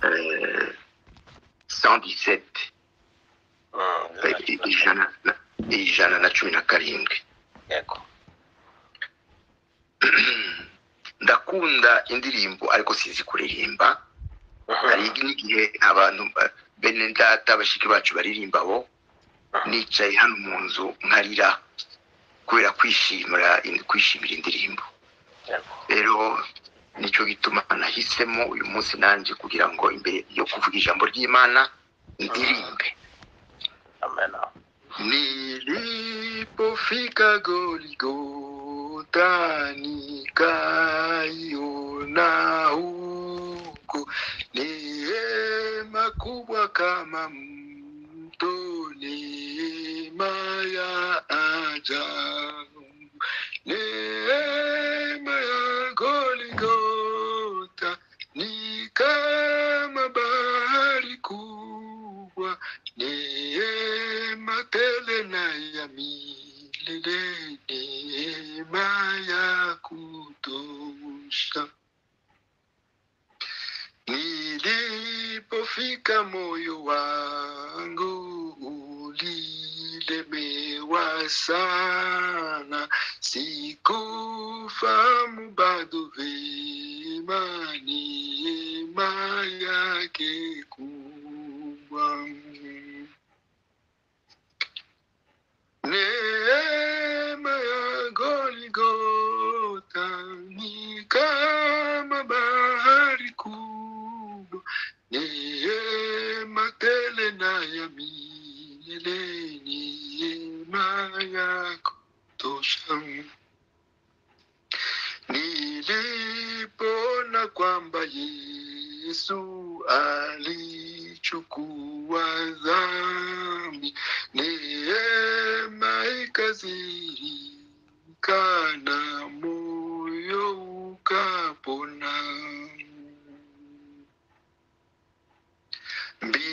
Euh, 117 ijana na- ijana na cumi na karindwi yego ndakunda indirimbo ariko sinzi kuririmba hari n'igihe abantu ba- bene data bashiki bacu baririmba bo nicaye hano mu nzu nkarira kubera kwishimira in- kwishimira indirimbo yego rero nicyo gituma nahisemo uyu munsi nanjye kugira ngo imbere yo kuvuga ijambo ry'imana ndirimbe amena Nilipofika Golgotha nikaiona huko neema kubwa kama mto, neema ya ajabu, neema ya Golgotha ni kama bahari kubwa neema tele na ya milele, neema ya kutosha. Nilipofika moyo wangu ulilemewa sana, sikufahamu bado vema neema yake kubwa. Neema ya Golgotha ni kama bahari kubwa, neema tele na ya milele, neema ya kutosha. Nilipoona kwamba Yesu alichukua dhambi neema ikazirika na moyo ukapona.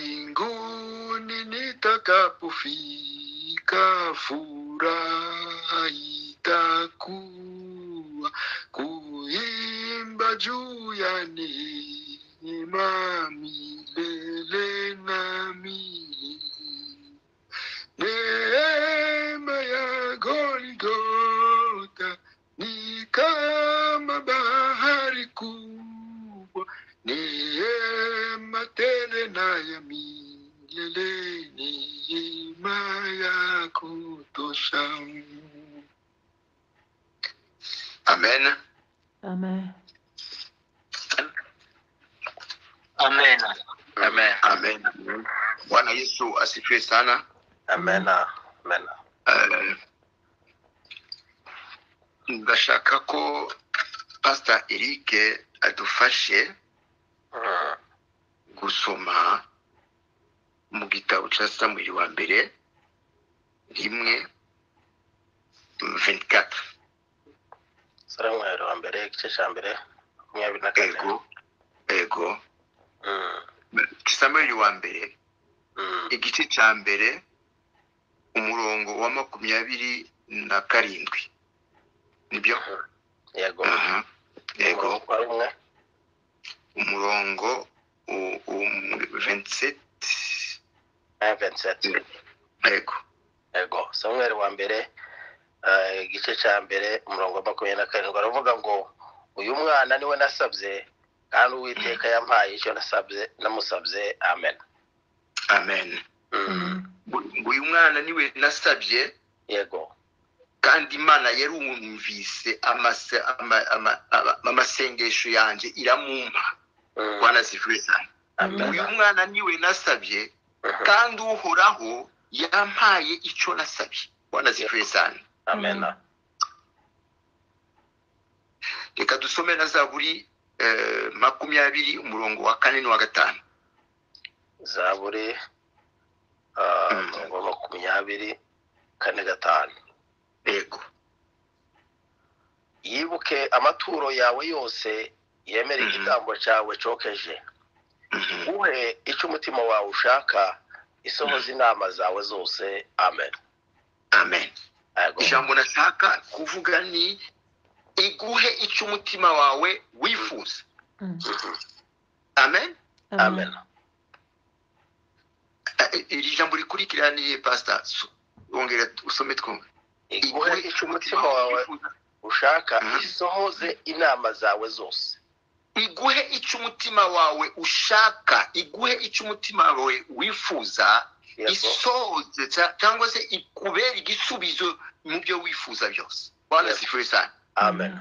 Mbinguni nitakapofika, furaha itakuwa kuimba juu ya neema milele na milele. Neema ya Golgotha ni kama bahari kubwa, neema tele na ya milele, neema ya kutosha. Amen. Amen. amena Amen. Amen. Bwana Yesu asifiwe sana. amena amena Eh, ndashaka ko pastor Eric adufashe Mm, gusoma mu gitabo cya samweli wa mbere rimwe 24 samuel wa mbere igice cya mbere makumyabiri na kane ego ego Mm, samweli wa mbere mm, igice cya mbere umurongo wa makumyabiri na karindwi nibyo yego Aha. ego Umurongo wa rimwe umurongo u- u- 27 na venseti ego yego samuel wa mbere eh, igice cya mbere umurongo wa makumyabiri na karindwi aravuga ngo uyu mwana niwe nasabye kandi uwiteka yampaye icyo nasabye namusabye amen amen Mm, Ngo- ngo uyu mwana niwe nasabye yego kandi imana yarumvise amase- ama- ama- ama- amasengesho yanjye iramumpa Mm, bwana zivuye cyane amena uyu mwana niwe nasabye Mhm, kandi uhoraho yampaye icyo nasabye bwana zivuye cyane amena reka dusome na zaburi eh, makumyabiri umurongo wa kane n'uwa gatanu zaburi Mm. umurongo wa makumyabiri kane gatanu yego yibuke amaturo yawe yose yemere igitambo cyawe cokeje Mhm. uwuhe icyo umutima wawe ushaka isohoza inama zawe zose amen amen Yego. ijambo nashaka kuvuga ni iguhe icyo umutima wawe wifuza Mm. amen amen Eh, iri jambo rikurikira ni pastor Su- wongera usome twumve iguhe icyo umutima wawe wifuza ushaka Mhm. isohoze inama zawe zose iguhe icyo umutima wawe ushaka iguhe icyo umutima wawe wifuza Yego. isoze ca- cyangwa se ikubera igisubizo mu byo wifuza byose bana Yego. sifuye cyane amen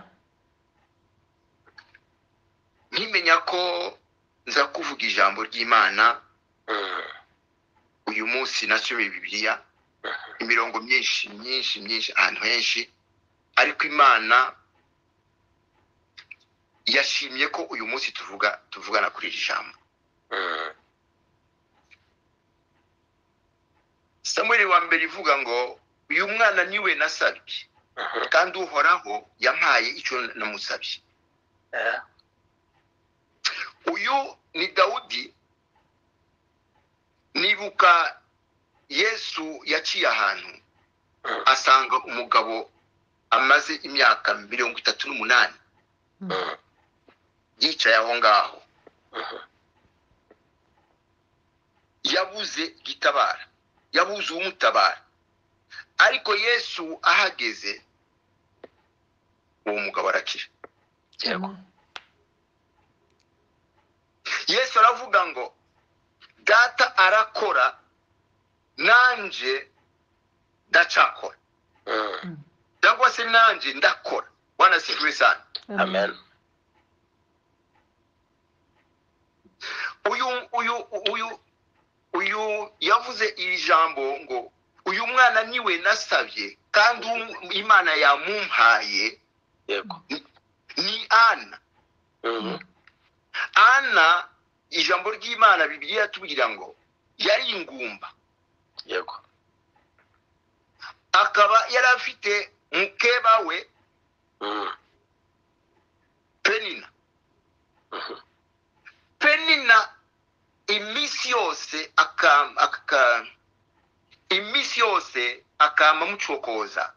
nkimenya ko nza kuvuga ijambo ry'imana Mm. uyu munsi nasomye bibiliya imirongo myinshi myinshi myinshi ahantu henshi ariko imana yashimye ko uyu munsi tuvuga tuvugana kuri iri jambo Mm. samweli wa mbere ivuga ngo uyu mwana niwe nasabye Mhm. kandi uhoraho yampaye icyo namusabye Eh, uyu ni dawudi nibuka yesu yaciye ahantu asanga umugabo amaze imyaka mirongo itatu n'umunani mm. yicaye aho ngaho Mhm. yabuze gitabara yabuze uwumutabara ariko yesu ahageze uwo mugabo arakira Yego. yesu aravuga ngo data arakora nanjye ndacakora Mm. cyangwa se nanjye ndakora bana sikuri cyane amen uyu uyu uyu uyu yavuze iri jambo ngo uyu mwana niwe nasabye kandi um- imana yamumpaye yego ni ana Mhm. ana ijambo ry'imana bibiliya iratubwira ngo yari ingumba yego akaba yari afite mukeba we Mm. penina Mhm. penina iminsi yose akam- aka- iminsi yose akama mucokoza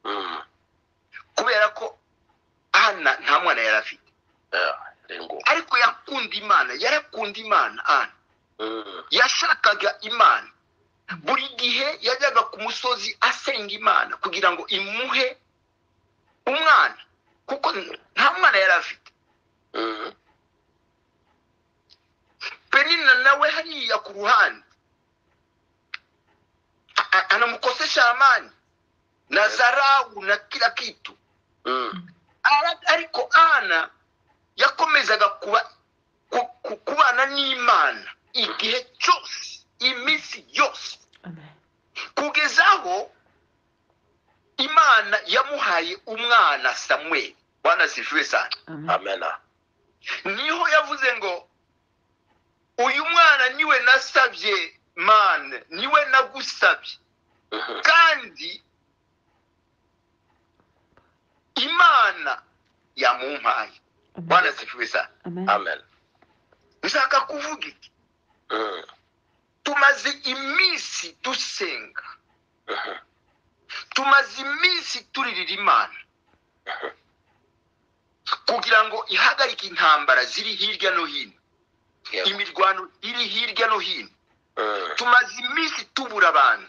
Mm. kubera ko ana nta mwana yari afite Eh, rengo ariko yakunda imana yarakunda imana ana Mm. yashakaga imana buri gihe yajyaga ku musozi asenga imana kugira ngo imuhe umwana kuko nta mwana yari afite Mm. penina nawe hariya ku ruhande A- a- anamukosesha amani na zarau na kila kitu Mm. Ara- ariko ana yakomezaga kuba ku- ku- kubana n'imana igihe cyose iminsi yose Amen. kugeza aho imana yamuhaye umwana samweli wanasifiwe cyane Amen. amena niho yavuze ngo uyu mwana niwe nasabye mana niwe nagusabye Mhm. kandi imana yamumpaye bwana sifiwe sana Amen. amen nshaka kuvuga iki Mm. tumaze iminsi dusenga Mhm. tumaze iminsi turirira imana kugira ngo ihagarike intambara ziri hirya no hino Yego. imirwano iri hirya no hino Mm. tumaze iminsi tubura abantu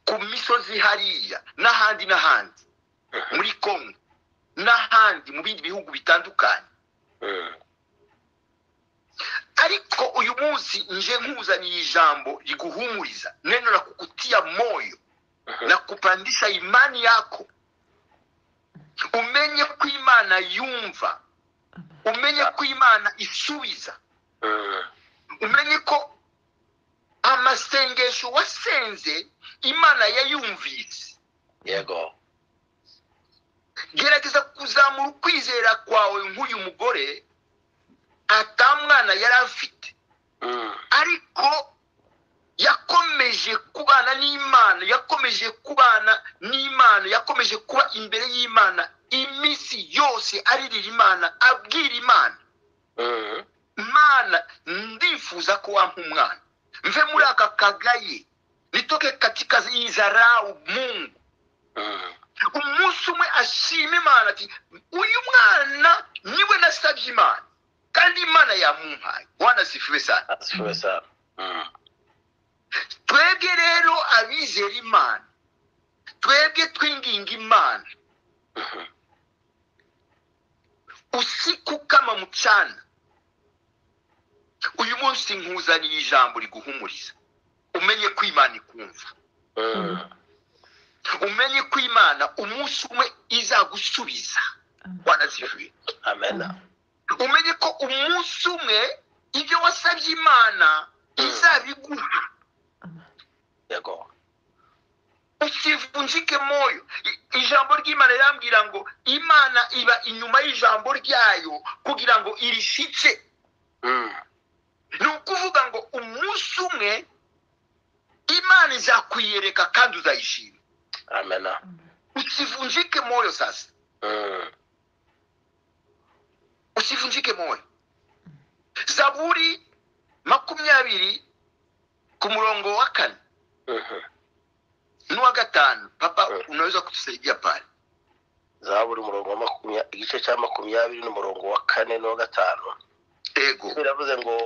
ku misozi hariya n'ahandi n'ahandi muri kongo n'ahandi mu bindi bihugu bitandukanye Mm. ariko uyu munsi nje nkuzaniye ijambo riguhumuriza neno la kukutia moyo Mhm. na kupandisha imani yako umenye ko imana yumva umenye ko imana isubiza Mm. umenye ko amasengesho wasenze imana yayumvise yego gerageza kuzamura ukwizera kwawe nk'uyu mugore ata mwana yari afite Mm. ariko yakomeje kubana n'imana yakomeje kubana n'imana yakomeje kuba imbere y'imana iminsi yose aririra imana abwira imana Mm. mana ndifuza ko wampa umwana mve muri aka kagaye nitoke katika izarau mungu Mm. umunsi umwe ashima imana ati uyu mwana niwe nasabye imana kandi imana yamumpaye wanasifiwe sana asifiwe sana Mm. twebwe rero abizera imana twebwe twinginga imana Mhm. usiku kama mucana uyu munsi nkuzaniye ijambo riguhumuriza umenye ko imana ikumva Mm. umenye ko imana umunsi umwe izagusubiza wanazivuye amena umenye ko umunsi umwe ibyo wasabye imana izabiguha yego usivunjike moyo I- ijambo ry'imana irambwira ngo imana iba inyuma y'ijambo ryayo kugira ngo irishyice Mm. ni ukuvuga ngo umunsi umwe imana izakwiyereka kandi uzayishima amena usivunjike moyo sasa Mm. usivunjike moyo zaburi makumyabiri ku murongo wa kane Mhm. n'uwa gatanu papa Mm. unaweza kutusaidia pale zaburi umurongo wa makumya- igice cya makumyabiri n'umurongo wa kane n'uwa gatanu ego biravuze ngo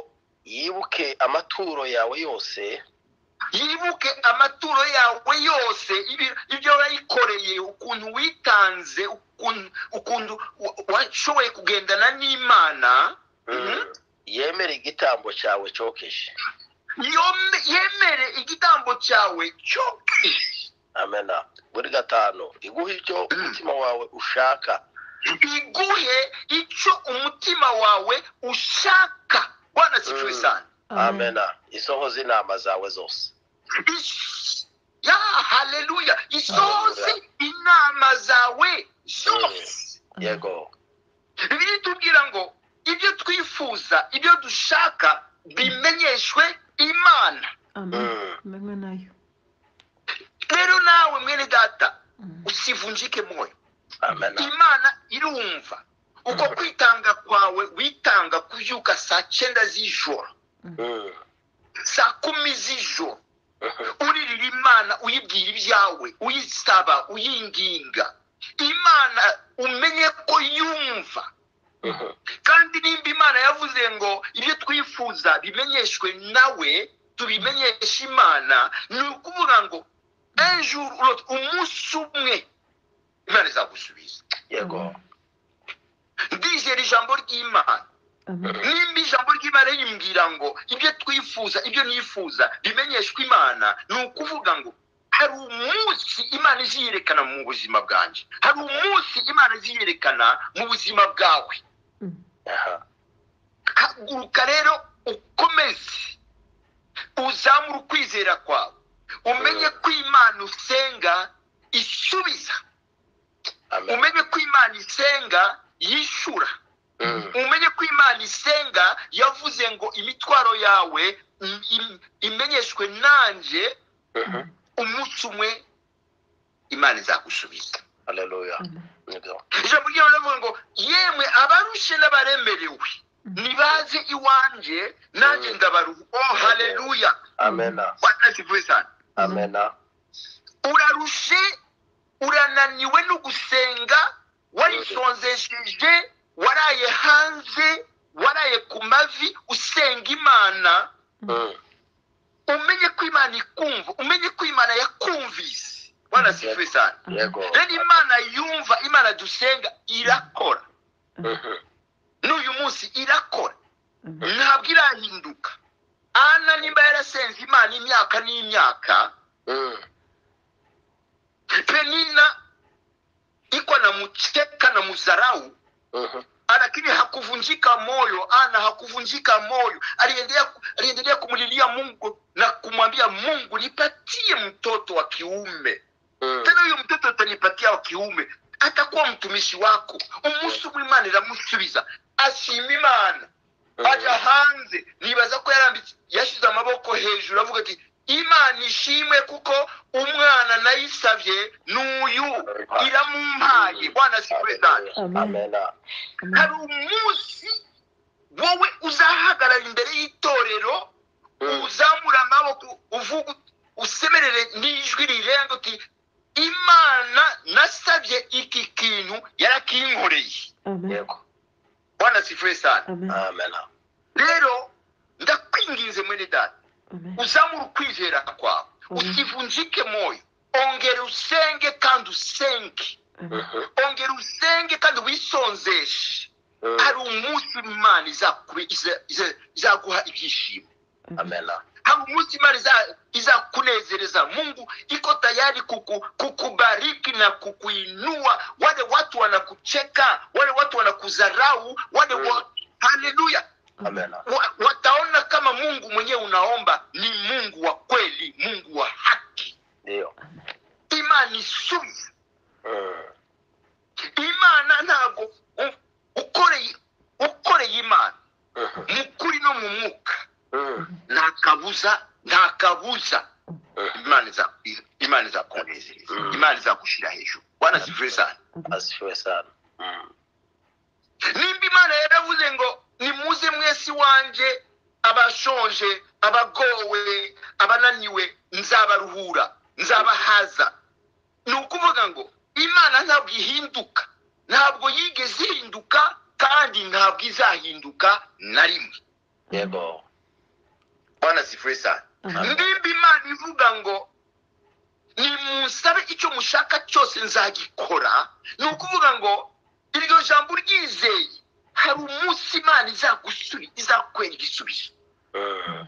yibuke amaturo yawe yose yibuke amaturo yawe yose ibi- ibyo wayikoreye ukuntu witanze ukuntu ukuntu wa- washoboye kugendana n'imana Mhm. yemere igitambo cyawe cyokeje yome- yemere igitambo cyawe cyokeje amena buri gatanu iguhe icyo umutima wawe ushaka iguhe icyo umutima wawe ushaka bwana sifuwe Mm. sana amena isohoze inama zawe zose Is- ya haleluya isohoze inama zawe zose yego bibiliya itubwira ngo ibyo twifuza ibyo dushaka bimenyeshwe imana Mm. mbenywe nayo rero nawe mwene data Mm. usivunjike moyo amena imana irumva uko kwitanga kwawe witanga kubyuka saa cyenda z'ijoro Mm. saa kumi z'ijoro uririra imana uyibwira ibyawe uyisaba uyinginga imana umenye ko yumva Mhm. kandi nimba imana yavuze ngo ibyo twifuza bimenyeshwe nawe tubimenyeshe imana ni ukuvuga ngo ejo urota umunsi umwe imana izagusubiza yego ndizera ijambo ry'imana amen nimba ijambo ry'imana rimbwira ngo ibyo twifuza ibyo nifuza bimenyeshwe imana ni ukuvuga ngo hari umunsi imana iziyerekana mu buzima bwanjye hari umunsi imana iziyerekana mu buzima bwawe Mm. aha haguruka rero ukomeze uzamure ukwizera kwawe umenye ko imana usenga isubiza amena umenye ko imana isenga yishyura Mm. umenye ko imana isenga yavuze ngo imitwaro yawe im- im- imenyeshwe nanjye Mhm. umunsi umwe imana izagusubiza haleluya amen nibyo ijambo ry'imana rivuga ngo yemwe abarushe n'abaremerewe nibaze iwanjye nanjye ndabaruha oh haleluya amena wanasifuwe sana amena urarushe urananiwe no gusenga warisonzesheje waraye hanze waraye ku mavi usenga imana Mm. umenye ko imana ikumva umenye ko imana yakumvise wanasifuwe sana yego rero imana yumva imana dusenga irakora Mhm. n'uyu munsi irakora amen ntabwo irahinduka ana nimba yarasenze imana imyaka n'imyaka Mm. penina iko na mcheka na muzarau Mhm. lakini hakuvunjika moyo ana hakuvunjika moyo aliendelea ku- aliendelea kumlilia mungu na kumwambia mungu nipatie mtoto wa kiume Mm. tena huyo mtoto utanipatia wa kiume atakuwa mtumishi wako umunsi umwe imana iramusubiza ashima imana aja hanze nibaza ko yarambitse yashyize amaboko hejuru avuga ati imana ishimwe kuko umwana nayisabye n'uyu iramumpaye bwana sikwezana amen amena hari umunsi wowe uzahagarara imbere y'itorero uzamura amaboko uvuga usemerere n'ijwi rirenga uti imana nasabye iki kintu yarakinkoreye amen yego bwana sifuye sana amen amen rero ndakwinginze mwene data amen uzamura ukwizera kwawe Mhm. usivunjike moyo ongera usenge kandi usenge amen ongera usenge kandi wisonzeshe Mhm. hari umunsi imana izakubi- iza- iza- izaguha ibyishimo amen amen hari umunsi imana iza- izakunezereza mungu iko tayari kuku, kukubariki na kukuinua wale watu wanakucheka wale watu wanakudharau wale wa... haleluya amen wa, wataona kama mungu mwenyewe unaomba ni mungu wa kweli mungu wa haki ndiyo imani sumu Mm. imana ntabwo u- ukoreye ukoreye imana Mhm. mu kuri no mu mwuka Mm. nta kabuza nta kabuza Mhm. imana iza- imana izakunezereza Mm. imana izagushira hejuru wanasifuye sana asifiwe sana Mm. nimba imana yaravuze ngo nimuze mwese iwanjye abashonje abagowe abananiwe nzabaruhura nzabahaza ni ukuvuga ngo imana ntabwo ihinduka ntabwo yigeze ihinduka kandi ntabwo izahinduka na rimwe yego bwana sifuye sana amen ndimba imana ivuga ngo nimunsabe icyo mushaka cyose nzagikora ni ukuvuga ngo iryo jambo ryizeye hari umunsi imana izagusubi izakwera igisubizo Mm.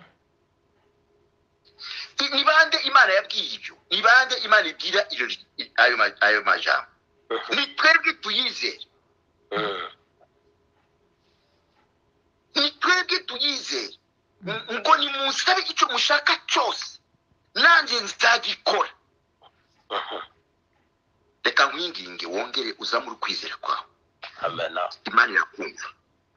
I- ni bande imana yabwiye ibyo ni bande imana ibwira iryo ri- i- ayo ma- ayo majambo Mhm. ni twebwe tuyizere Mm. ni twebwe tuyizere M- ngo nimunsabe icyo mushaka cyose nanjye nzagikora Mhm. reka nkwinginge wongere uzamure ukwizera kwawe amen imana irakumva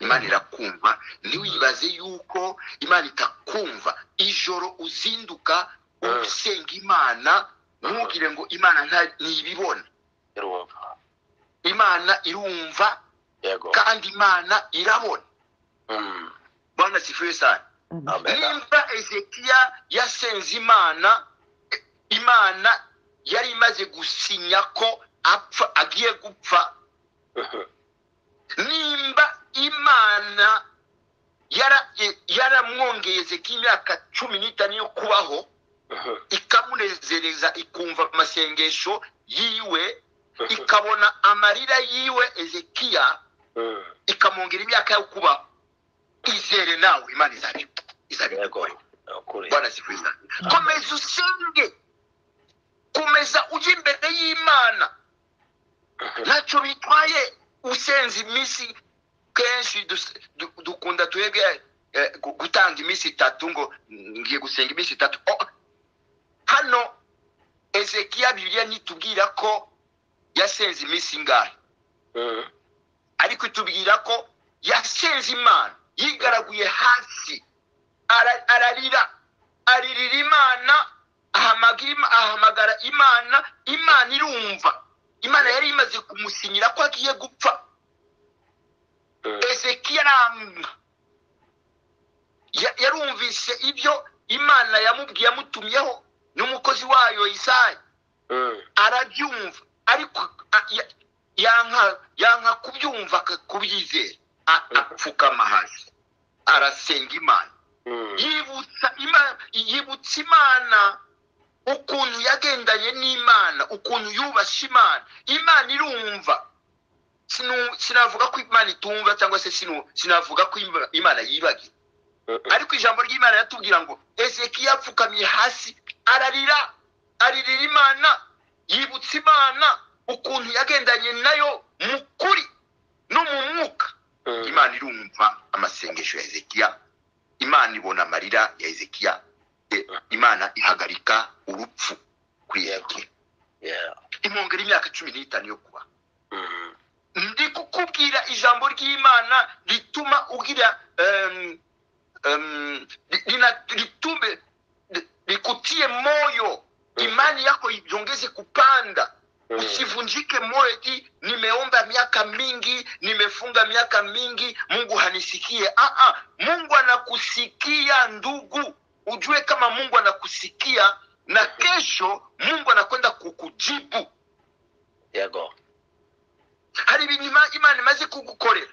imana irakumva ntiwibaze yuko imana itakumva ijoro uzinduka Mm. usenga imana ntugire ngo imana nta- ntibibona irumva imana irumva yego kandi imana irabona Mm. bwana sifuye sana amen amen nimba ezekiya yasenze imana eh, imana yari imaze gusinya ko apfa agiye gupfa Mhm. nimba imana yara- e- yaramwongeye ezekiya imyaka cumi n'itanu yo kubaho Mhm. ikamunezereza ikumva amasengesho yiwe ikabona amarira yiwe ezekiya Mm. ikamwongera imyaka yo kubaho izere nawe imana izabi- yego izabikora ukuri bwana zikwiza komeza usenge komeza ujya imbere y'imana Mhm. ntacyo bitwaye usenze iminsi kenshi dus- du- dukunda twebwe eh, gu- gutanga iminsi itatu ngo "Mm, ngiye gusenga iminsi itatu Oh, hano ezekiya bibiliya ntitubwira ko yasenze iminsi ingahe Mm. ariko itubwira ko yasenze imana yigaraguye hasi ara- ararira aririra imana ahamaga Im- ahamagara imana imana irumva imana yari imaze kumusinyira ko agiye gupfa Mm. ezekiya aranga Ya- yarumvise ibyo imana yamubwiye yamutumyeho n'umukozi wayo isaya Mm. arabyumva ariko a- ya- yanka yanka kubyumva aka- kubyizera A- apfukama hasi arasenga imana Mm. yibutsa imana yibutsa imana ukuntu yagendanye n'imana ukuntu yubashe imana imana irumva Sinu- sinavuga ko imana itumva cyangwa se sinu- sinavuga ko Ima- imana yibagiwe Mhm. ariko ijambo ry'imana yatubwira ngo ezekiya apfukamye hasi ararira aririra imana yibutsa imana ukuntu yagendanye nayo mu kuri no mu mwuka Mm. imana irumva amasengesho ya ezekiya imana ibona amarira ya ezekiya E- imana ihagarika urupfu kuri ezekiya Yeah. imwongera imyaka cumi n'itanu yo kuba Mm. ndi kukubwira ijambo ry'imana rituma ugira em, em, li- lina- litume li- likutie moyo imani yako iongeze kupanda Usivunjike moyo, nimeomba miaka mingi, nimefunga miaka mingi, Mungu hanisikie. Ah, ah, Mungu anakusikia ndugu, ujue kama Mungu anakusikia na kesho Mungu anakwenda kukujibu. yego Hari ibintu Ima- Imana imaze kugukorera,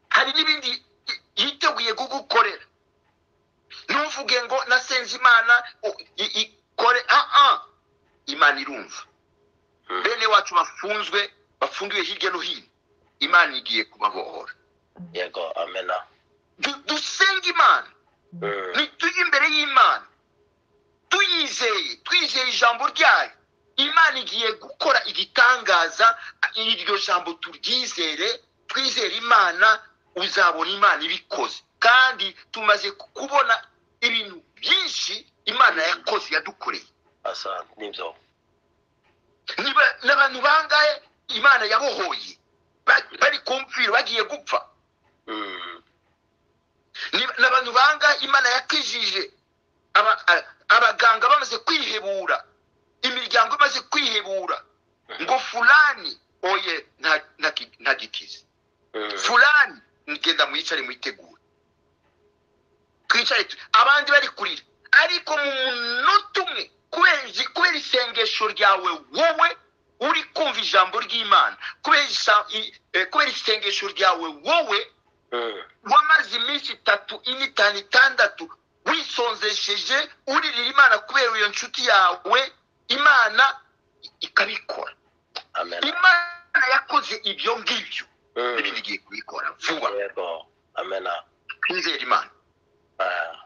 hari n'ibindi i- yiteguye kugukorera. Ntuvuge ngo nasenze Imana o- i- ikore. Ah, ah, Imana irumva. bene wacu bafunzwe bafungiwe hirya no hino imana igiye kubabohora yego amena Du- dusenge imana Mm, nitujye imbere y'imana tuyizeye twizeye ijambo ryayo imana igiye gukora igitangaza iryo jambo turyizere twizere imana uzabona imana ibikoze kandi tumaze kubona ibintu byinshi imana yakoze yadukoreye asante nibyo Niba- n'abantu bangahe imana yabohoye Ba- bari ku mfiro bagiye gupfa Mm, Ni- n'abantu banga imana yakijije Aba- a- abaganga bamaze kwihebura imiryango imaze kwihebura ngo fulani oye nta- nta ki- nta gikize mm, fulani ngenda mwicare mwitegure twicare tu- abandi bari kurira ariko mu munota umwe kubera igi- kubera isengesho ryawe wowe uri kumva ijambo ry'imana kubera isa- i- eh, kubera isengesho ryawe wowe mm, wamaze iminsi itatu ine itanu itandatu wisonzesheje uririra imana kubera iyo nshuti yawe imana i- ikabikora amena imana yakoze ibyo ngibyo Mm, n'ibindi igiye kubikora vuba yego amena twizere imana Ah,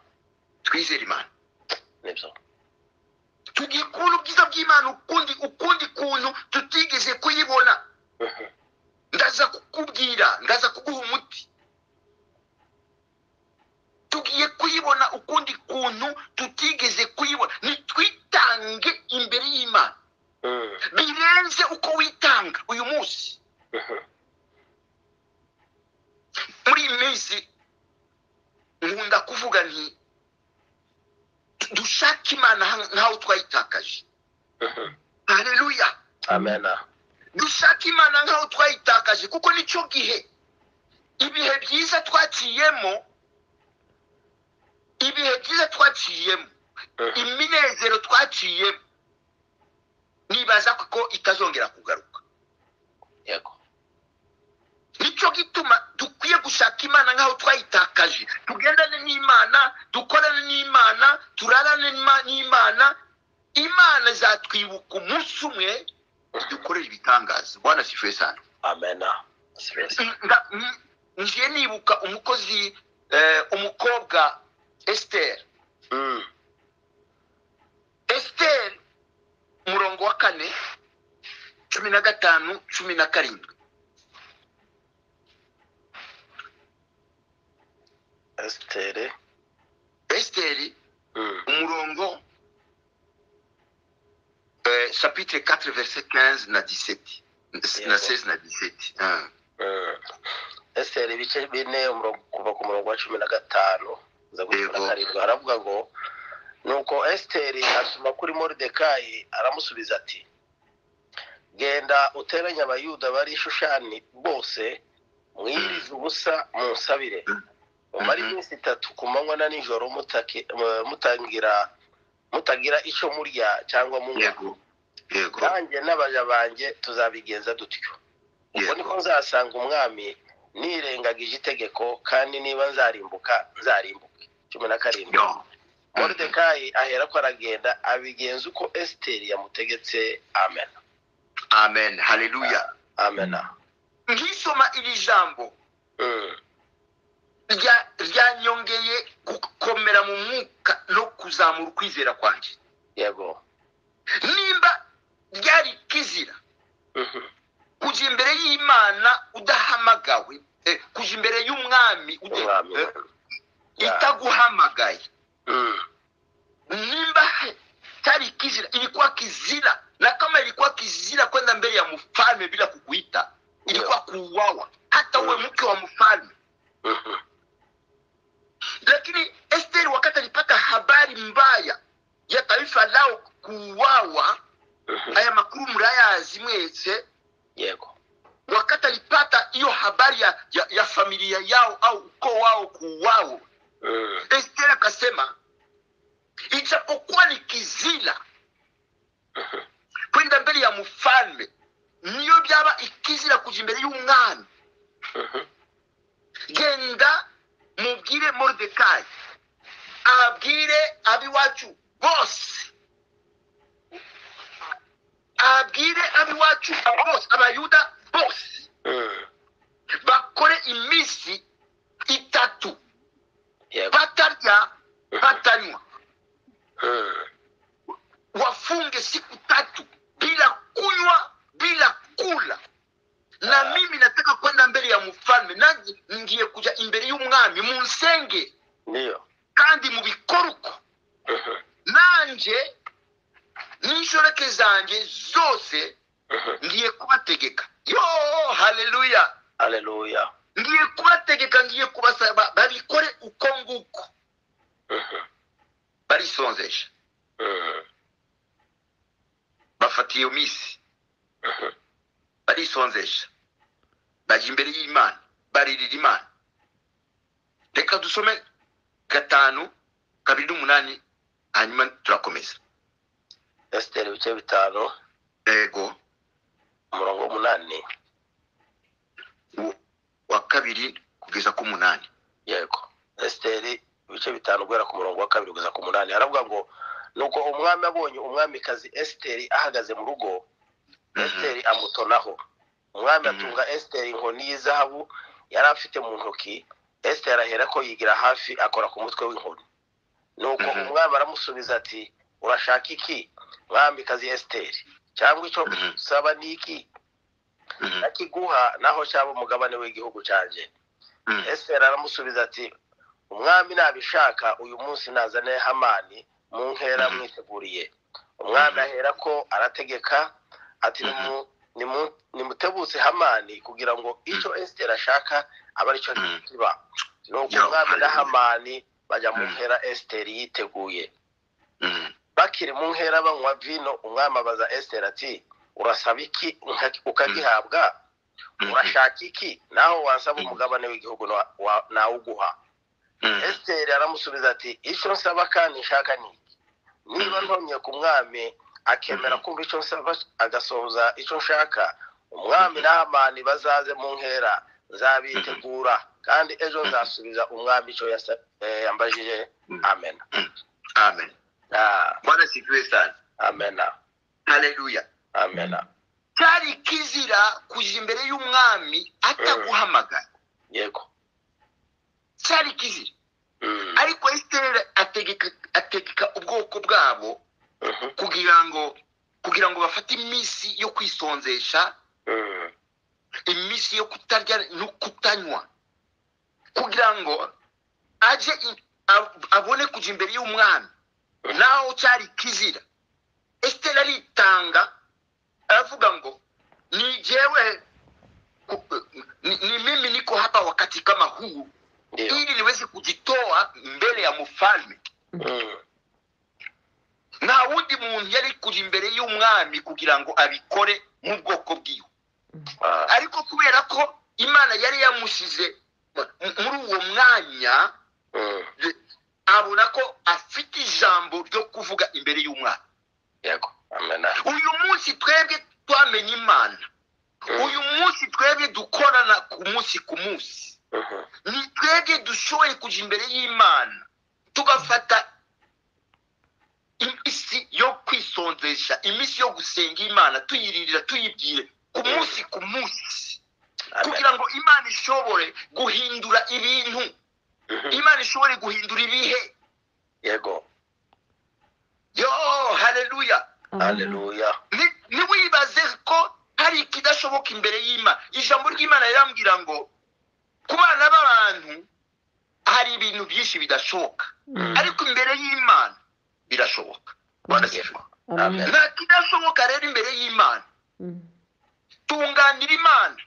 twizere imana nibyo tugikura ubwiza bw'imana ukundi ukundi kuntu tutigeze kuyibona Mhm. ndaza kukubwira ndaza kuguha umuti tugiye kuyibona ukundi kuntu tutigeze kuyibona nitwitange imbere y'imana Mm, birenze uko witanga uyu munsi mhm. muri iyi minsi nkunda kuvuga nti du- dushake imana ha- nkaho twayitakaje Mhm. hareruya amena dushaka imana nkaho twayitakaje kuko nicyo gihe ibihe byiza twaciyemo ibihe byiza twaciyemo Mhm. iminezero twaciyemo nibaza ko itazongera kugaruka yego nicyo gituma dukwiye gushaka imana nkaho twayitakaje tugendane n'imana dukorane n'imana turarane n'ima- n'imana imana izatwibuka umunsi umwe dukorere ibitangaza bwana sifuye sana amena Serious. Nga- m- ngiye nibuka umukozi eh, umukobwa esiteri Mm, esiteri umurongo wa kane cumi na gatanu cumi na karindwi esitere esiteri Mm, umurongo eh, chapitre 4 verset 15 na 17 na Yego. 16 na 17 ah. mm. esiteri ibice bine umurongo- kuva ku murongo wa cumi na gatanu za kugeza kuri Yego. karindwi haravuga ngo nuko esiteri asoma kuri moridekayi aramusubiza ati genda uteranye abayuda bari i shushani bose mwirize ubusa munsabire mumare Mhm. iminsi itatu ku manywa na nijoro mutaki- mu- mutangira mutagira icyo murya cyangwa munywa yego yego nanjye n'abaja banjye tuzabigenza dutyo ubwo Yego. niko nzasanga umwami nirengagije itegeko kandi niba nzarimbuka nzarimbuke cumi na karindwi Yo. moridekayi ahera ko aragenda abigenza uko esiteri yamutegetse amen amen haleluya amena nkisoma iri jambo Mm, rya- ryanyongeye gukomera mu mwuka no kuzamura ukwizera kwanjye yego nimba ryari kizira Mhm, kujya imbere y'imana udahamagawe eh, kujya imbere y'umwami ude- umwami eh, Yeah. itaguhamagaye Mm, nimba he- cyari kizira ilikuwa kizira na kama ilikuwa kizira kwenda mbele ya mfalme bila kukuita ilikuwa kuuawa hata uwe mke wa mfalme mhm, lakini esteri wakati alipata habari mbaya ya taifa lao kuuawa mhm, haya makuru mwazi mwese yego wakati alipata hiyo habari ya, ya, ya familia yao au ukoo wao kuuawa Mm, Esther akasema ijapokuwa ni kizila kwenda mbele ya mfalme niyo byaba ikizira kuja imbere y'umwami mhm, genda mubwire mordekayi abwire ab'iwacu bose abwire ab'iwacu bose abayuda bose mm, bakore iminsi itatu yego batarya batanywa Mm, wafunge siku tatu bila kunywa bila kula na mimi nataka kwenda mbele ya mfalme nange ngiye kuja imbere y'umwami munsenge niyo kandi mubikore uko Mhm, nanje n'inshoreke zanjye zose mhm. ngiye kubategeka yo haleluya haleluya ngiye kubategeka ngiye kubasaba babikore uko nguko Mhm, barisonzesha mhm, bafata iyo minsi mhm. barisonzesha bajya imbere y'imana baririra imana reka dusome gatanu kabiri n'umunani hanyuma turakomeza esiteri ibice bitanu ego umurongo w'umunani wo- wa kabiri kugeza ku munani yego esiteri ibice bitanu guhera ku murongo wa kabiri kugeza ku munani haravuga ngo nuko umwami abonye umwamikazi esiteri ahagaze mu rugo esiteri amutonaho umwami Mhm. atunga esiteri inkoni y'izahabu yari afite mu ntoki esiteri ahera ko yigira hafi akora ku mutwe w'inkoni nuko Mhm. umwami aramusubiza ati urashaka iki mwamikazi esiteri cyangwa icyo Mhm. usaba ni iki Mhm, nakiguha naho cyaba umugabane w'igihugu cyanjye mhm, esiteri aramusubiza ati umwami nabishaka uyu munsi nazane hamani mu nkera Mhm. mwiteguriye umwami Mhm. ahera ko arategeka ati Mhm. "Nimu- nimu- nimutebutse hamani kugira ngo icyo esiteri ashaka abe aricyo Mhm. kiba nuko Yo, umwami na hallelujah. hamani bajya mu Mhm. nkera esiteri yiteguye mhm, bakiri mu nkera banywa vino umwami abaza esiteri ati urasaba iki Uka- ukagihabwa mhm, urashaka iki naho wasaba Mhm. umugabane w'igihugu na- wa- nawuguha mhm. esiteri aramusubiza ati icyo nsaba kandi nshaka ni iki niba Mhm. ntonye ku mwami akemera Mhm. kumva icyo nsaba agasohoza icyo nshaka umwami Mhm. n'amani bazaze mu nkera nzabitegura kandi ejo nzasubiza umwami icyo yasa- eh, yambajije Mhm. amen amen Ah, bwana sifiwe sana amen haleluya amen cyari kizira kuja imbere y'umwami ataguhamagara yego cyari kizira Mm, ariko esiteri ategeka ategeka ubwoko bwabo mhm, kugira ngo kugira ngo bafate iminsi yo kwisonzesha mm, iminsi yo kutarya no kutanywa kugira ngo aje i- ab- abone kuja imbere y'umwami naho cyari kizira esiteri aritanga aravuga ngo ni jewe ku- ni, ni mimi niko hapa wakati kama huu ndio ili niweze kujitoa mbele ya mfalme Mm, nta wundi muntu yari kuja imbere y'umwami kugira ngo abikore mu bwoko bwiwe ah, ariko kubera ko imana yari yamusize mu- muri uwo mwanya mm, abona ko afite ijambo ryo kuvuga imbere y'umwami yego amen uyu munsi twebwe twamenye imana uyu munsi twebwe dukorana ku munsi ku munsi Mhm, ni twebwe dushoboye kujya imbere y'imana tugafata iminsi yo kwisonzesha iminsi yo gusenga imana tuyiririra tuyibwire ku munsi ku munsi amen kugira ngo imana ishobore guhindura ibintu Mhm, imana ishobore guhindura ibihe yego yo haleluya haleluya Ni- ntiwibaze ko hari ikidashoboka imbere y'imana ijambo ry'imana rirambwira ngo ku bana b'abantu hari ibintu byinshi bidashoboka ariko imbere y'imana birashoboka barashoboka Amen. nta kidashoboka rero imbere y'imana tunganira imana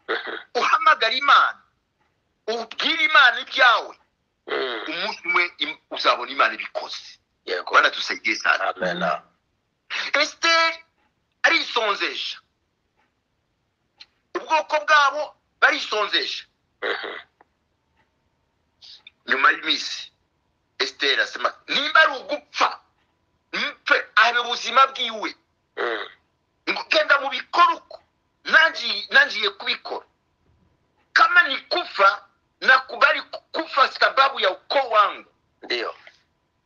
Mhm, uhamagara imana ubwire imana ibyawe mm, umunsi umwe im- uzabona imana ibikoze yego banadusaidie sana amen esiteri arisonzesha bwoko bwabo barisonzesha nyuma y'iminsi esiteri asema nimba ari ugupfa mpfe abe ubuzima bwiwe ngo genda mu bikora uko nanjiye nanjiye kubikora kama ni kufa nakubali kufa sababu ya ukoo wangu ndiyo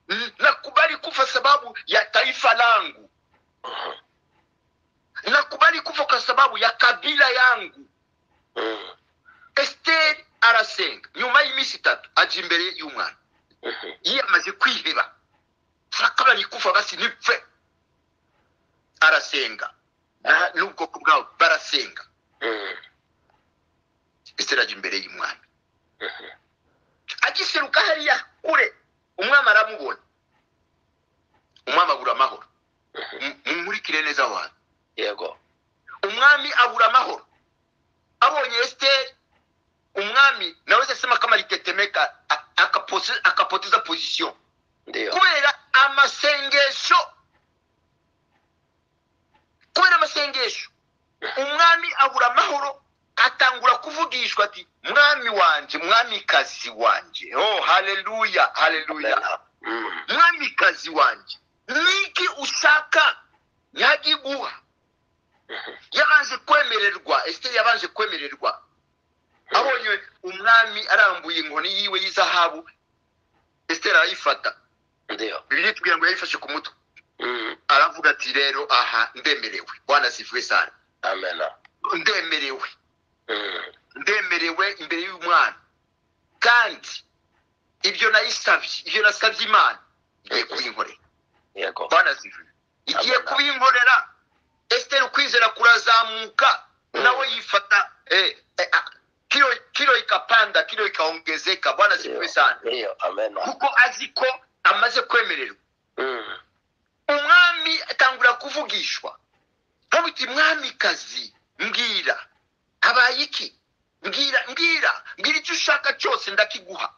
N- nakubali kufa sababu ya taifa langu Mhm. nakubali kufa kwa sababu ya kabila yangu Mhm. esiteri arasenga nyuma y'iminsi itatu aja imbere y'umwana Mhm. iyo amaze kwiheba kama ni kufa basi nipfe arasenga Na- n'ubwoko bwabo barasenga Mhm. esiteri ajya imbere y'umwami Mhm. agiseruka hariya kure umwami aramubona umwami abura amahoro M- mumurikire neza aho hantu yego umwami abura amahoro abonye esiteri umwami nawe asema ko amatetemeka akapoteza pozisiyo ndiyo kubera amasengesho kubera amasengesho umwami abura amahoro atangura kuvugishwa ati mwami wanje mwamikazi wanje oh haleluya haleluya Mhm. mwamikazi wanje niki ushaka nyagiguha Mhm. yabanje kwemererwa esiteri yabanje kwemererwa abonye umwami arambuye inkoni yiwe y'izahabu esiteri arayifata ndiyo bibiliya itubwira ngo yayifashe ku mutwe Mhm. aravuga ati rero aha ndemerewe wanasifiwe sana amena ndemerewe Mhm. ndemerewe imbere y'umwana kandi ibyo nayisabye ibyo nasabye imana igiye kubinkorera yego wanasifiwe igiye kubinkorera esiteri ukwizera kurazamuka nawe yifata eh, eh, ah, kilo kilo ikapanda kilo ikaongezeka bwana sifiwe sana ndiyo amena kuko azi ko amaze kwemererwa Mhm. umwami atangura kuvugishwa nkamuti mwamikazi mbwira habaye iki mbwira mbwira mbwira icyo ushaka cyose ndakiguha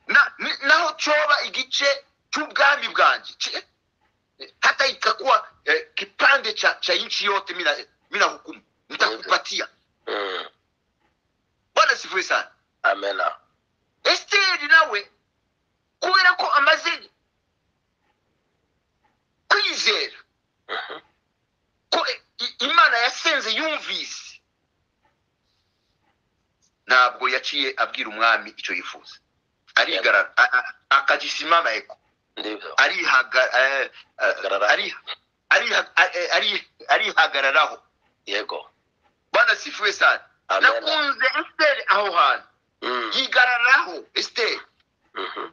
Na- ni- naho cyoba igice cy'ubwami bwanjje Ki- eh, hata itakuwa eh, kipande cha, cha nchi yote mina, mina hukumu nitakupatia Mhm. bwana sivuye sana amena esiteri nawe kubera ko amaze kwizera Mhm. ko i- imana yasenze yumvise ntabwo yaciye abwira umwami icyo yifuza arigarara a- a- akagisimama eko ndivyo arihaga- eh, Arihagarara. ari- ariha- eh, ari- arihagararaho yego bwana sifuwe sana amena nakunze esiteri aho hantu Mhm. yigararaho esiteri Mhm.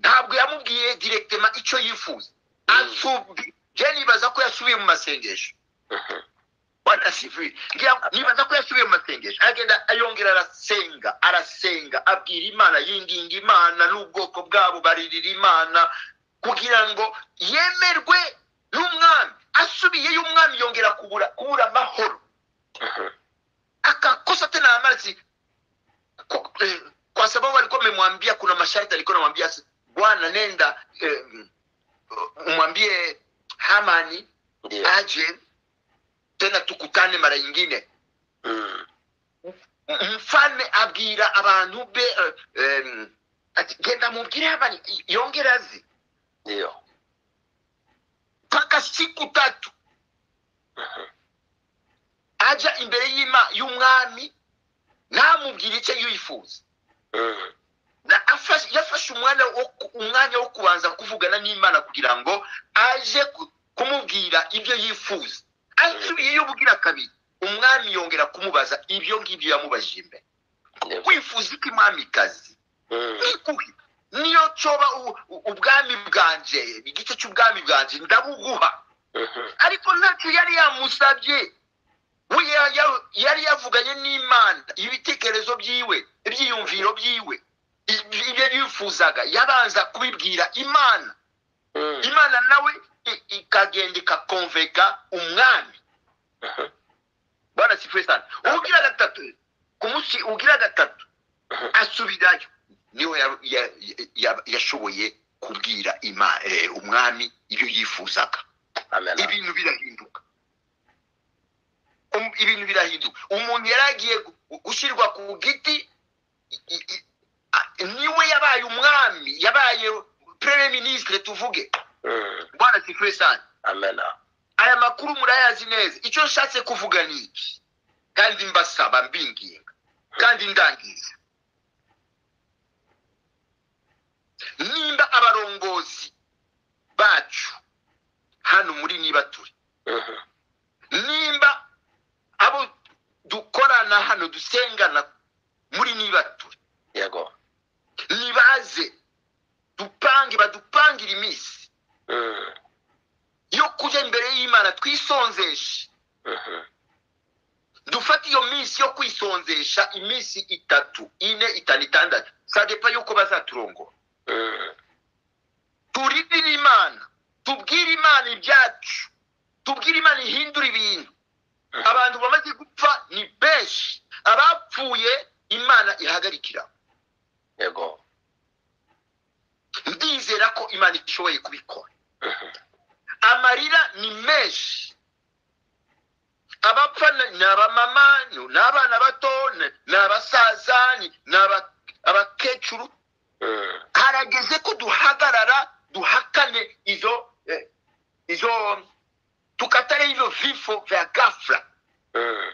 ntabwo yamubwiye direkitema icyo yifuza Mm. Ansubi- je nibaza ko yasubiye mu masengesho Mhm. bwana sifuwe ngira ngo nibaza ko yasubiye mu masengesho aragenda ayongera arasenga arasenga abwira imana yinginga imana n'ubwoko bwabo baririra imana kugira ngo yemerwe n'umwami asubiyeyo umwami yongera kubura kubura amahoro Mhm. akakosa tena amarzi kwa, eh, kwa sababu alikuwa amemwambia kuna masharti alikuwa namwambia bwana nenda eh, umwambie hamani ndiyo aje tena tukutane mara yingine Mhm. mfalme abwira abantu be eh, eh, ati genda mubwire hamani yongera azi ndiyo mpaka siku tatu Mhm. aja imbere y'ima y'umwami namubwira icyo yifuza Mhm. Na afashe- yafashe umwanya wo ku- umwanya wo kubanza kuvugana n'imana kugira ngo aje ku- kumubwira ibyo yifuza asubiyeyo ubwira kabiri umwami yongera kumubaza ibyo ngibyo yamubajije imbere ndivyo wifuza iki mwamikazi Mhm. ikuhe niyo coba u- u- ubwami bwanje igice cy'ubwami bwanje ndabuguha Mhm. ariko ntacyo yari yamusabye we ya- ya- yari yavuganye n'imana ibitekerezo byiwe ibyiyumviro byiwe ibyo ibyo yifuzaga yabanza kubibwira imana Mhm. imana nawe i- ikagenda ikakonveka umwami Mhm. bwana sifuye sana ugira gatatu ku munsi ugira gatatu Mhm. asubirayo niho ya- ya- ya- yashoboye kubwira ima- eh, umwami ibyo yifuzaga amena ibintu birahinduka um- ibintu birahinduka umuntu yari agiye gu- gushyirwa ku giti i- i- i- a- niwe yabaye umwami yabaye premier ministre tuvuge Mm. bwana sikure cyane amena aya makuru murayazi neza icyo nshatse kuvuga ni iki kandi mbasaba mbinginga kandi ndangiza nimba abarongozi bacu hano muri niba turi Mhm. nimba abo dukorana hano dusengana muri niba turi yego nibaze dupange badupangire iminsi Mm. yo kujya imbere y'imana twisonzeshe Mhm. dufate iyo minsi yo kwisonzesha iminsi itatu ine itanu itandatu sadepa yuko bazaturongora Mm. turirire imana tubwire imana ibyacu tubwire imana ihindura ibintu Mhm. abantu bamaze gupfa ni benshi abapfuye imana ihagarikira yego ndizera ko imana ishoboye kubikora Mhm. amarira ni menshi abapfa ni- ni abamama ni ni abana bato ni- ni abasaza ni ni aba- abakecuru Mm. harageze ko duhagarara duhakane izo eh, izo tukatare ivyo vifo vya gafla Mm.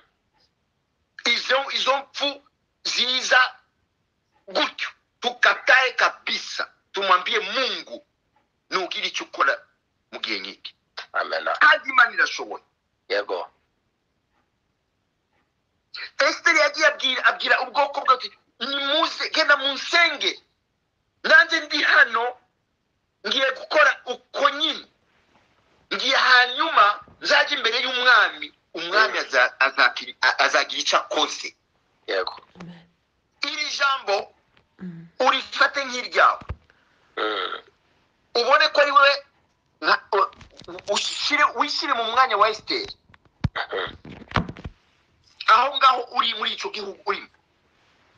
izo izo mpfu ziza gutyo tukatae kabisa tumwambie mungu nugira icyo ukora mu gihe nk'iki amena kandi imana irashoboye yego esiteri yagiye abwira abwira ubwoko bwe ati nimuze genda munsenge nanjye ndi hano ngiye gukora uko nyine ngiye hanyuma nzajya imbere y'umwami umwami aza- azakiri- a- azagira icyo akoze yego iri jambo urifate nk'iryawe Mm. ubone ko ari wowe nka- u- ushyire- wishyire mu mwanya wa esiteri Mhm. aho ngaho uri muri icyo gihugu urimo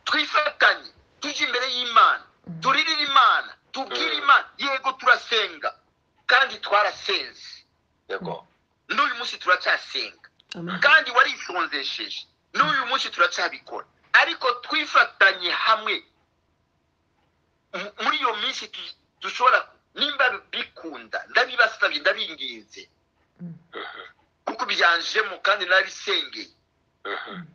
twifatanye tujye imbere y'imana turirire imana tubwire Mm. imana yego turasenga kandi twarasenze yego n'uyu munsi turacyasenga Amen. kandi waritonzesheje n'uyu munsi turacyabikora ariko twifatanye hamwe mu- muri iyo minsi tu- dushobora nimba bikunda ndabibasabye ndabinginze Mhm. kuko byanjemo kandi narabisengeye Mhm.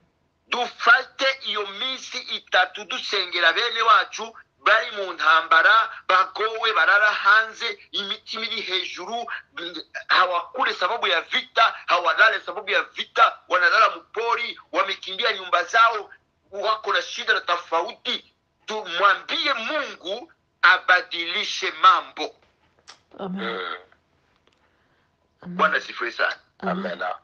dufate iyo minsi itatu dusengera bene wacu bari mu ntambara bagowe barara hanze imitima iri hejuru mm, hawakule sababu ya vita hawalale sababu ya vita wanalala mpori wamekimbia nyumba zao wako na shida na tofauti tumwambie mungu abadilishe mambo Amen. Mm. bwana sifuri sana Amen. amena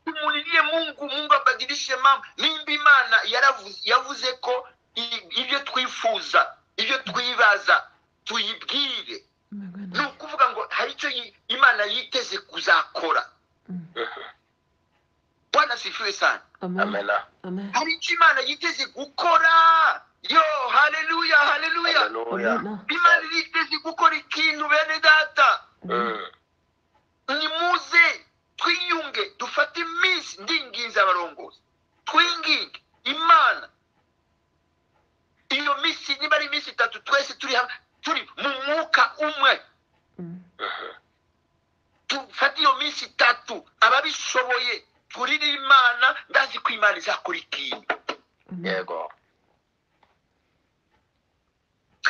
tumulilie mungu mungu abadilishe mambo nimba imana yaravuze- yavuze ko i- ibyo twifuza ibyo twibaza tuyibwire ni Amen. ukuvuga ngo hari icyo yi- imana yiteze kuzakora Mhm. bwana sifiwe sana Amen. amena Amen. hari icyo imana yiteze gukora yo haleluya haleluya haleluya Amen. imana yiteze gukora ikintu bene data Mm. nimuze twiyunge dufate iminsi ndinginze abarongozi twinginge imana iyo minsi niba ari iminsi itatu twese turi hamwe turi mu mwuka umwe Mm. Mhm. dufate iyo minsi itatu ababishoboye turire imana ndazi ko imana izakora ikintu Amen. yego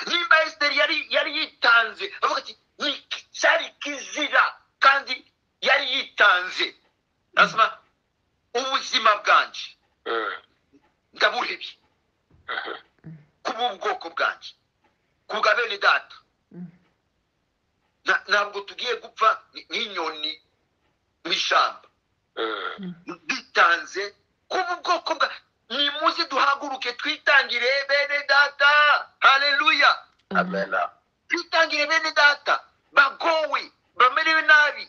nimba esiteri yari yari yitanze avuga ati "Ni- cyari kizira kandi yari yitanze asoma ubuzima bwanjye Mm. ndaburebye Mhm. kuba ubwoko bwanjye kubwa bene data Mm. Na- ntabwo tugiye gupfa nk- nk'inyoni mu ishyamba Mm. dutanze kuba ubwoko bwa nimuze duhaguruke twitangire bene data hareruya Amen. amena twitangire bene data bagowe bamerewe nabi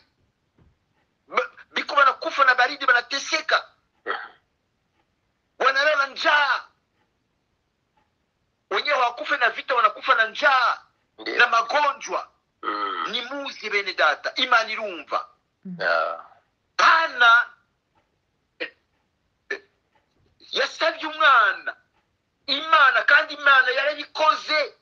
Ba- biko banakufa na baridi banateseka wanalala njaa wenyewe hawakufe na vita wanakufa na njaa ndiyo na magonjwa Mm. nimuze bene data imana irumva Yeah. hana yasabye umwana imana kandi imana yarabikoze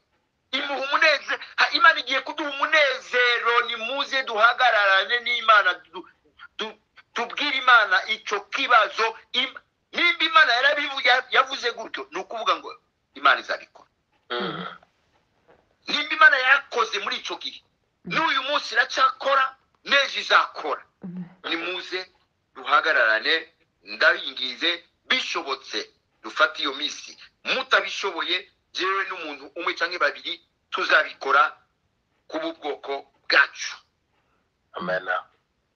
imuha umunezero ha- imana igiye kuduha umunezero nimuze duhagararane n'imana du- du- tubwire imana icyo kibazo Im- nimba imana yarabivuze yavuze gutyo ni ukuvuga ngo imana izabikora Mm. nimba imana yarakoze muri icyo gihe n'uyu munsi iracyakora n'ejo izakora nimuze duhagararane ndabingize bishobotse dufate iyo minsi mutabishoboye jewe n'umuntu umwe cyangwa babiri tuzabikora ku bwoko bwacu amen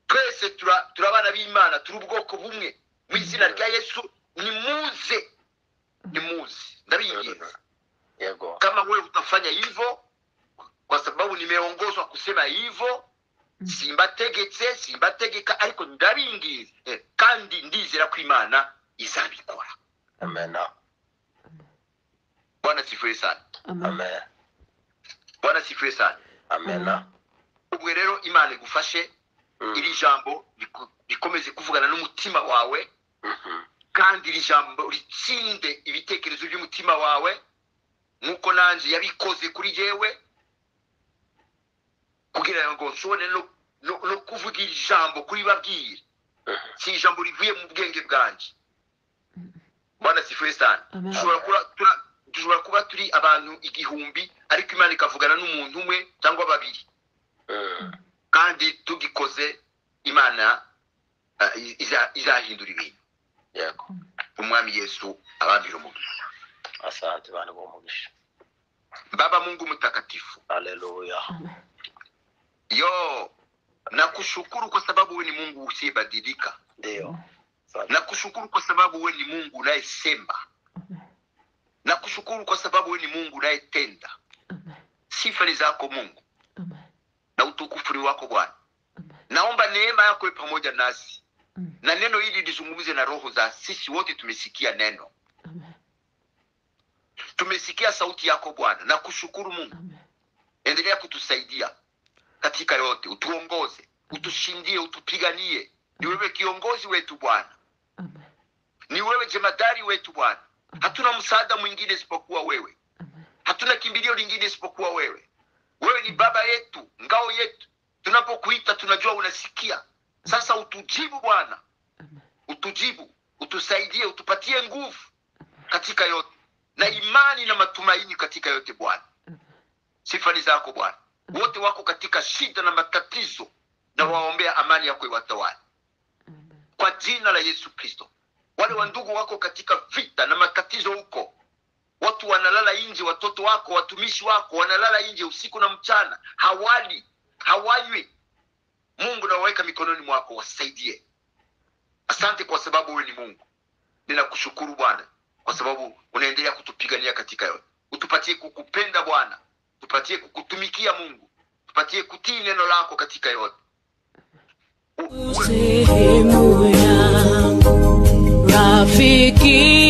twese tura- turabana b'imana turi ubwoko bumwe mu izina rya yesu nimuze nimuze ndabingize yego kama wewe utafanya hivyo kwa sababu nimeongozwa kusema hivyo simbategetse simbategeka ariko ndabingize Eh, kandi ndizera ko imana izabikora amen bwana sifuye sana Amen. amen bwana sifuye sana amen ubwo rero imana igufashe Mm. iri jambo riku- rikomeze kuvugana n'umutima wawe Mhm. kandi iri jambo ritsinde ibitekerezo by'umutima wawe nk'uko nanjye yabikoze kuri jewe kugira ngo nshobore no, no, no kuvuga iri jambo kuri babwire si ijambo rivuye mu bwenge bwanjye bwana sifuye sana Amen. dushobora kuba tura- dushobora kuba turi abantu igihumbi ariko imana ikavugana n'umuntu umwe cyangwa babiri Mm. kandi tugikoze imana eh, iza- izahindura ibintu yego umwami yesu abambira umugisha asante bana b'umugisha baba mungu mtakatifu haleluya yo nakushukuru kwa sababu we ni mungu usiyebadilika ndiyo Asante. nakushukuru kwa sababu we ni mungu unayesema nakushukuru kwa sababu we ni mungu unayetenda sifa ni zako mungu na utukufu ni wako bwana naomba neema yako iwe pamoja nasi na neno hili lizungumze na roho za sisi wote tumesikia neno tumesikia sauti yako bwana na kushukuru mungu endelea kutusaidia katika yote utuongoze utushindie utupiganie ni wewe kiongozi wetu bwana ni wewe jemadari wetu bwana hatuna msaada mwingine isipokuwa wewe hatuna kimbilio lingine isipokuwa wewe wewe ni baba yetu ngao yetu tunapokuita tunajua unasikia sasa utujibu bwana utujibu utusaidie utupatie nguvu katika yote na imani na matumaini katika yote bwana sifa ni zako bwana wote wako katika shida na matatizo na waombea amani yako iwatawale kwa jina la yesu kristo wale wandugu wako katika vita na matatizo huko watu wanalala nje watoto wako watumishi wako wanalala nje usiku na mchana hawali hawanywi mungu nawaweka mikononi mwako wasaidie asante kwa sababu wewe ni mungu ninakushukuru bwana kwa sababu unaendelea kutupigania katika yote utupatie kukupenda bwana tupatie kukutumikia mungu tupatie kutii neno lako katika yote U- uwe- sehemu yangu, rafiki